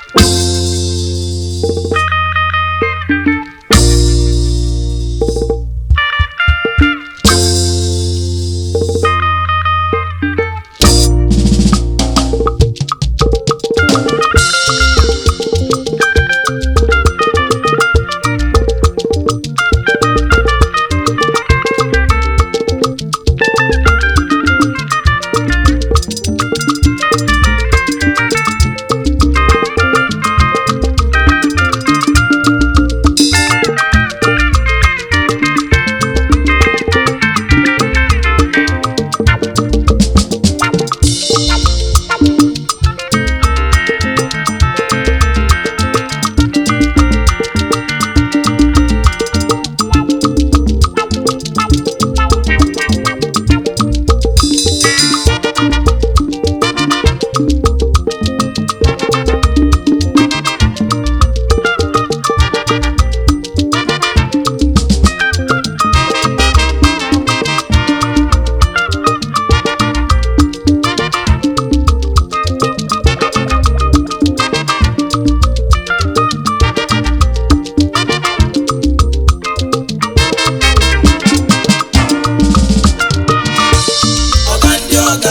ọga ndị ọga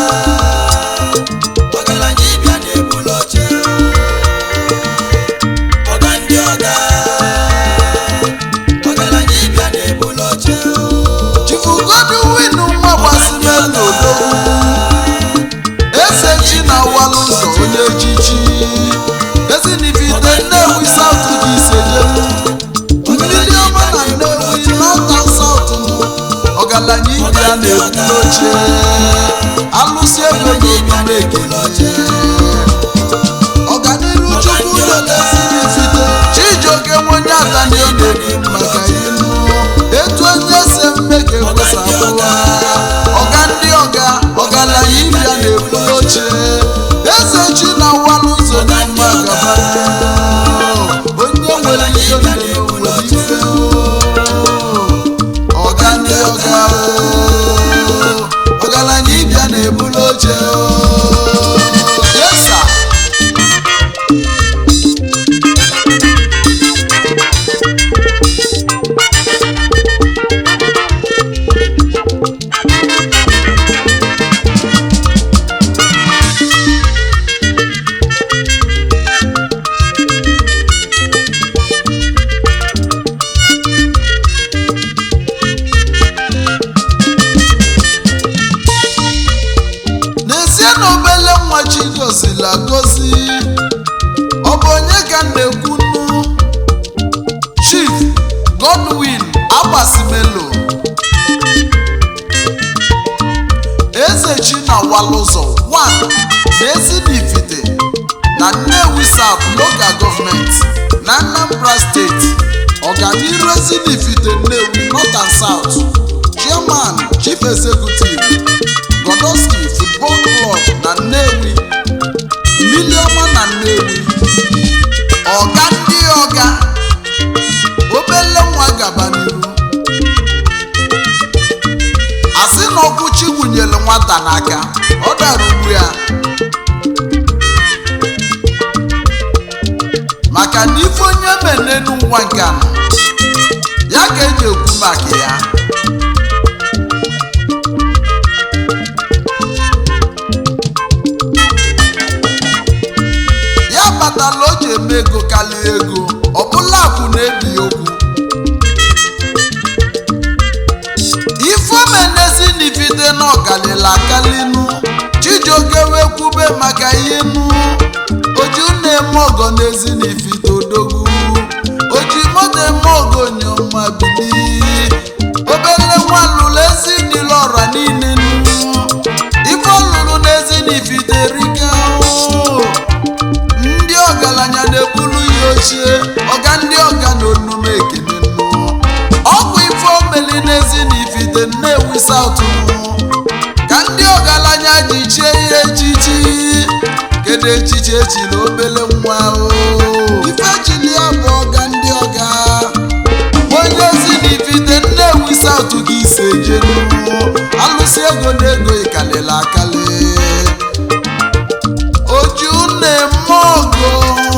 ọgaranya ịbịa na-ebulu oche ọga ndị ọga ọgaranya ịbịa na-ebulu oche chifu godwin nwa gbasimelu odogwu eze chi na walụ ụzọ onye echichi ezinibite nnewi saut dị isejelu mmiri ọma na nnewi nọta saut ọgaranya ibe ya na-ebu n'oche alụsị ego n'omume ekele ọganiru chukwu ụlọ na-ezinifite chijioke nwenye atani ọ na-ekwu maka ilu etu onye si mme ka ekwesa abụwa ọga ndị ọga ọgaranya ibe ya na-ebu n'oche eze chi na walụ ụzọ na mma gaba onye nwere ihe nwere nwere ife ọga ndị ọga ọgaranya ịbịa na-ebulu oche yesa n'ezie na obele nwa chi gozila gozi ọ bụ onye ka m na-ekwu nnu chief godwin agbasimelo eze chi na walụzọ 1 na ezinifite na nnewi south local gọọmenti na anambra steeti ọganiru ezinifite nnewi north and south chairman chief executive godoski football club na nnewi miliọma na nnewi ọga ndị ọga obele nwa gaba n'iru asị na ọkụ chi gwunyere nwata n'aka ọ dara ugbu ya maka na ife onye menenu nwa nke anọ ya ka eji ekwu maka ya ya kpatara o ji eme ego karịa ego ọbụla akụ na-ebi okwu ifeomenezi n'ifite na ọkalịla akalinu chijioke wee kwube maka ihe nu oju na-eme ọgọ n'ezi n'ifite odogwu oji moto eme ọgọ nyoma bili obele nwa lụrụ ezi niile ọra niile nu ife ọ lụrụ n'ezi n'ifite rika o ndị ọgaranya na-ebulu ya ochie ọga ndị ọga na onume ekene nnu ọkwa ife omeli n'ezi na ifite nnewi saut ka ndị ọgaranya ji chie ya echichi kedu echichi echiri obele nwa o ife chili ya bụ ọga ndị ọga onye ezi na ifite nnewi saut gị ise jenu alụsị ego na ego ịkalịla akali oju na-eme ọgụ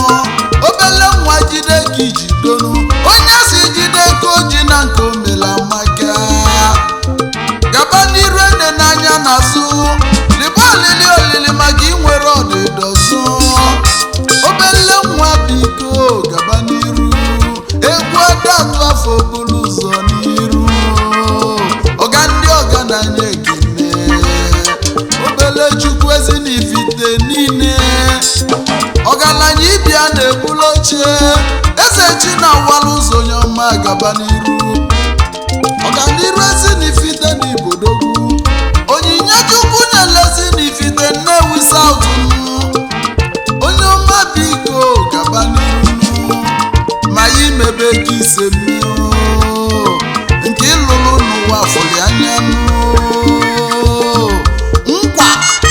niile ọgaranya ịbịa na-ebulu oche eze chi na-awala ụzọ onye ọma gaba n'iru ọganiru ezi n'ifite n'ibodogwu onyinye chukwu nyere ezi n'ifite nnewi saụtụ onye ọma biko gaba n'iru ma ya imebe ka ise mmiri nke ịlụrụ n'ụwa fọli anya nkwa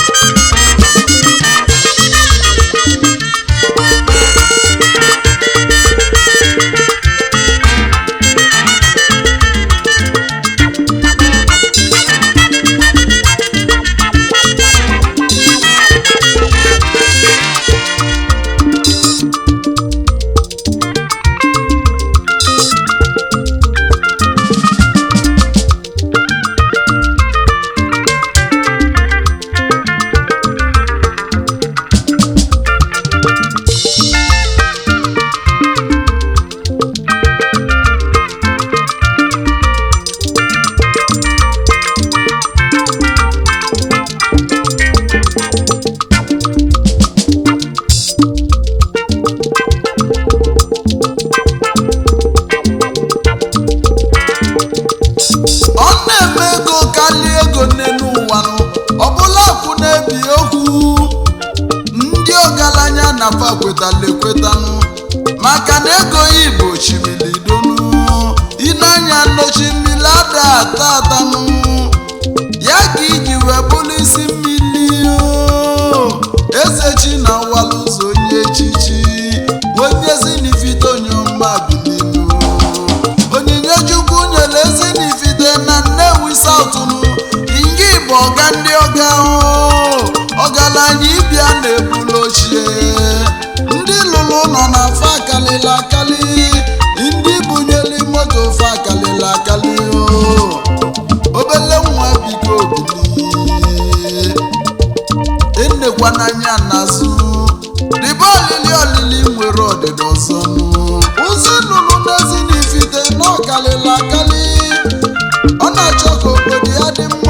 ọ na-eme ego karịa ego nne n'ụwa nụ ọbụla akwụ na-ebi okwu ndị ọgaranya na fa kwetala ekwetanụ maka na ego igbo chimili donu ịnanya nnochi mmiri ada ata atanụ ya ka iji wee bụrụ isi mmiri o. eze chi na awala ụzọ onye echichi onye zinifite onye ọma bilinu onyinye chukwu nyere ezi n'ifite na nnewi saụtụnụ inge bụ ọga ndị ọga ahụ ọgaranya ịbịa na-ebulu ochie ndị lụrụ nọ na fa akalịla akali ndị bunyere moto fa akalịla akali o. obele nwa biko bili enekwa n'anya n'azụ dịbe olili olili nwere ọdịda ọzọ nụ ụzọ nụrụ n'ezi n'ifite n'ọkalịla akali ọ na-achọ ka obodo ya dị mma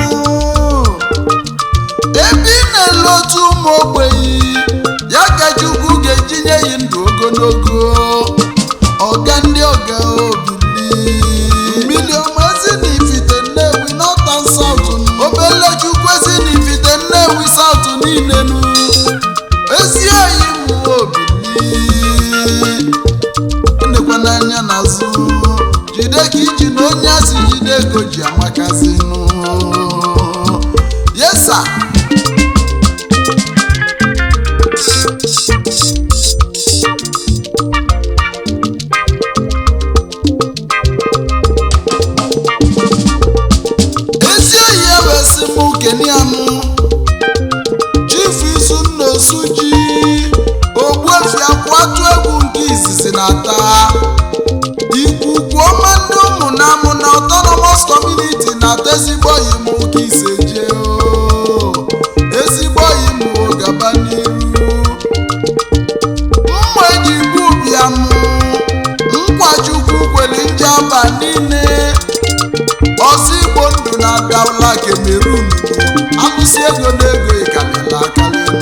ebe ị na-ele otu ụmụ ogbenye ya ka chukwu ga-eji nye yi ndụ ogologo ọga ndị ọga obili mmiri ọma ezi n'ifite nnewi nọtan saụtụ obele chukwu ezi n'ifite nnewi saụtụ niile nu ezi oyi mụ obili nekwa n'anya n'azụ jide ka iji na onye asị jide ego ji amakazinụ yesa ezi oyi ewesi m kenianụ chifu isu nna osu ji ogbuefi akwatu egwu nke izizi na-ata ikuku ọma ndị ụmụ na amụ na autonomous community na-ata ezigbo oyi m ka ise jee o. ezigbo oyi m gaba n'iru mma eji igbu bịa m nkwachukwu kwere njaba niile ọsọ igbo ndụ na-abịala kemerun alụsị ego na ego ịkalịla akalị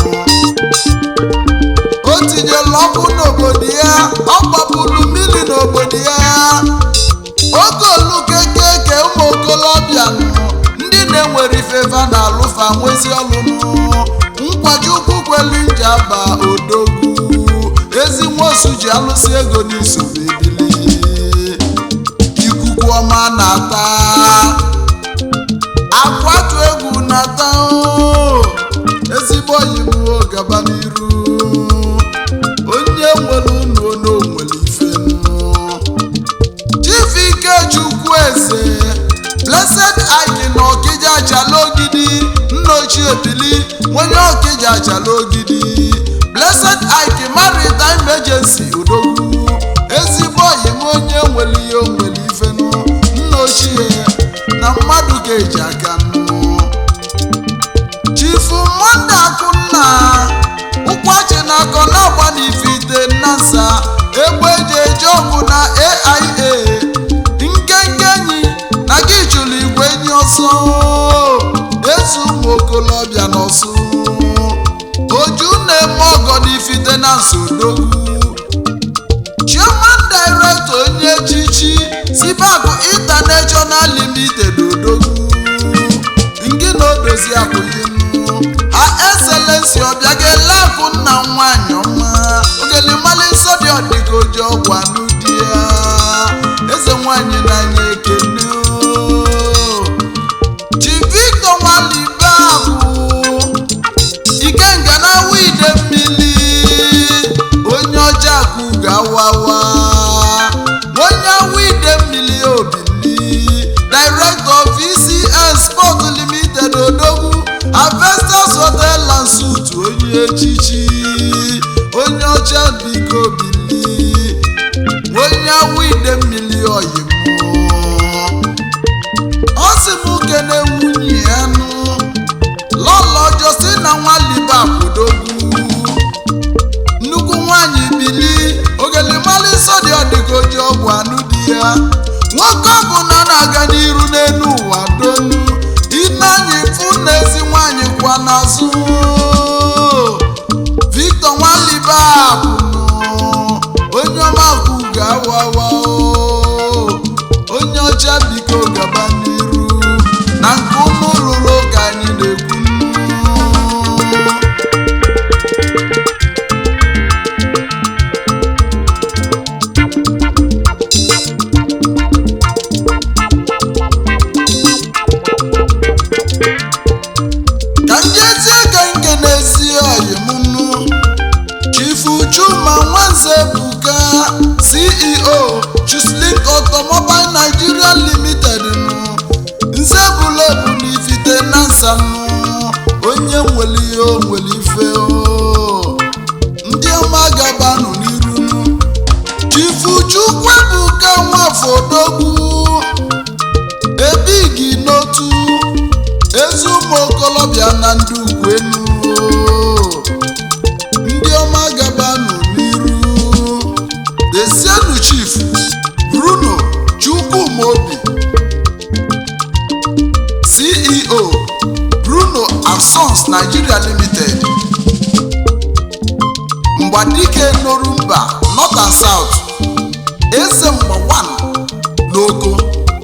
o tinyela ọkụ n'obodo ya ọ gbapụrụ mmiri n'obodo ya oge olukekeke ụmụ okolobịa nụ ndị na-enwere ifefa na alụfa nwezi ọlụnụ nkwachukwu kwelu njaba odogwu ezi nwosu ji alụsị ego n'isoro ebili ikuku ọma na-ata akwatu egwu na-ata o. ezigbo oyi m o, gaba n'iru onye nwere unu ono nwere ife nụ. chief ikechukwu eze blessed ike na ọkịja achala ogidi nna ochie bili onye ọkịja achala ogidi blessed ike maritime agency odogwu ezigbo oyi m onye nwere ihe o nwere ife nụ nna ochie na mmadụ ga-eji aka nụ chifu monde akụnna ụkwachi na akọ na-agba n'ifite nnasa egbe eji eje ọgwụ na aia nkenke enyi na gị chụrụ igwe ọsọ ezu ụmụ okolobịa n'ọsụ o n'ifite na nsodogwu chairman director onye echichi sibakụ international limited odogwu ngị na odozi akwụghịnụ ha excellency ọbịagela akụ nna nwanyị ọma ogelimali nsọ dị ọdịka oji ọgwụ anụ di ya eze nwanyị n'anya ekene o. chi victor nwalibe abụ ikenga na wide mmiri onye ọcha kụ ga-awawa onye wide mmiri obili director of vcn sport limited odogwu avestas hotel and suit onye echichi onye ọcha biko bili onye wide mmiri oyimụ ọ sị m kene nwunye ya nụ lọlọ josina nwalibe akwụdogwu nnukwu nwanyị bili ogelimali sọdị ọdịka oji ọgwụ anụ di ya nwoke ọbụla na-aga n'iru n'elu ụwa donu imeanyị fụ na ezi nwanyị kwa n'azụ victor nwalibe abụnụ onye ọma kwu ga-awawa o. onye ọcha biko gaba n'iru na nke ụmụ lụrụ ka anyị na-ekwu ka njezie ka nke n'ezi oyimunu chifu chuma nwanze buka ceo chuslink automobile nigeria limited nụ nze bulebu n'ifite na nsanụ onye nwere ihe o nwere ife o ndị ọma gabanụ n'iru nụ chifu chukwu ebuka nwafọ odogwu ebigi n'otu ezi ụmụ okolobịa na ndị ukwenu ndị ọma gabanụ n'iru desienu chief bruno chukwumobi ceo bruno absons nigeria limited mgbadike norumba north and south eze mgba 1 n'oko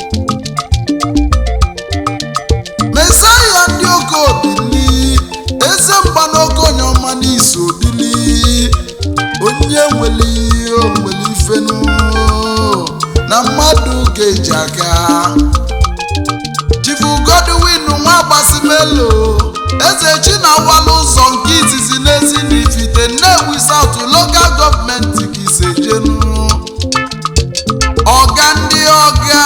mesaya ndị oke obili eze mgba n'oke onye ọma n'isi obili onye nwere ihe o nwere ifenu na mmadụ ga-eji aka chifu godwin nwa gbasimelo eze chinawala ụzọ nke izizi n'ezi n'ifite nnewi saut lokal gọọmenti ka isejenu ọga ndị ọga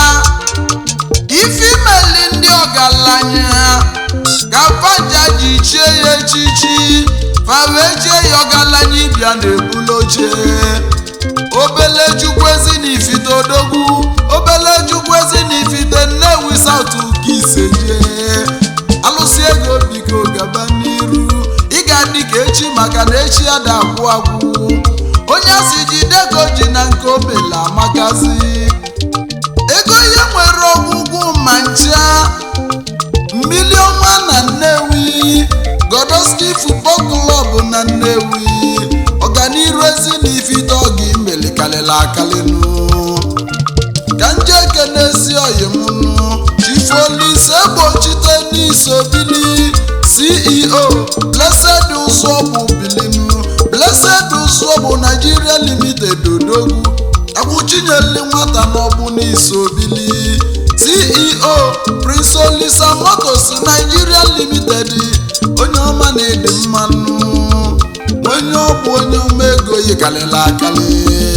ifimeli ndị ọgaranya ka faja ji chie ya echichi fa wee chie ya ọgaranya ịbịa na-ebulu oche obele chukwuezi na ifite odogwu obele chukwuezi na ifite nnewi saut ka iseje alụsị ego biko gaba n'iru ị ga-adị ka echi maka na echi ya da agwụ agwụ onye si jide ka o ji na nke omela amakazi ego ihe nwere ọgwụgwụ ma ncha mmili ọma na nnewi godoski futbọl klọb na nnewi ọganiru ezi na ifite ọga imelikarịla akalịnụ ka nje kenesi oyimnụ chifolise gbochite n'isobili ceo blessed ụzọbụ bilinu blessed ụzọbụ nigeria limited odogwu akwụchinyeli nwata n'ọbụ n'isobili ceo prince olisa motos nigeria limited onye ọma na-ede mmanụ onye ọbụ onye ọma ego yikarịla akali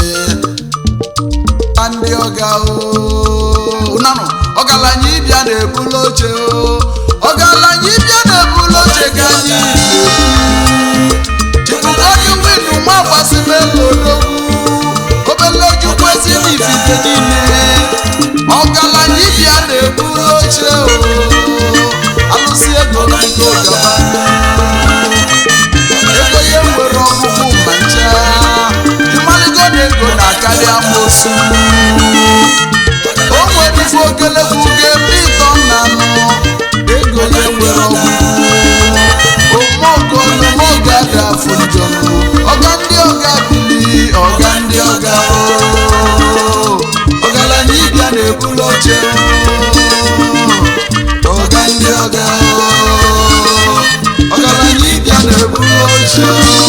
ndị ọga nanụ ọgaranya ịbịa na-ebulu oche o ọgaranya ịbịa na-ebulu oche ka anyị chibugoyi winu nwa gbasimelo odogwu obele chukwu ezi n'ifite niile ọgaranya ịbịa na-ebulu oche o alụsị ego n'ego gaba ego ihe nwere ọgwụgwụ ma ncha ịmaligo na ego na-akarị amosu o nwere ife okelekwu ga-eme ịtọ nna nụ ego ya nwere ọgwụgwụ omeogo omume oge a ga-afụ njọ nụ oche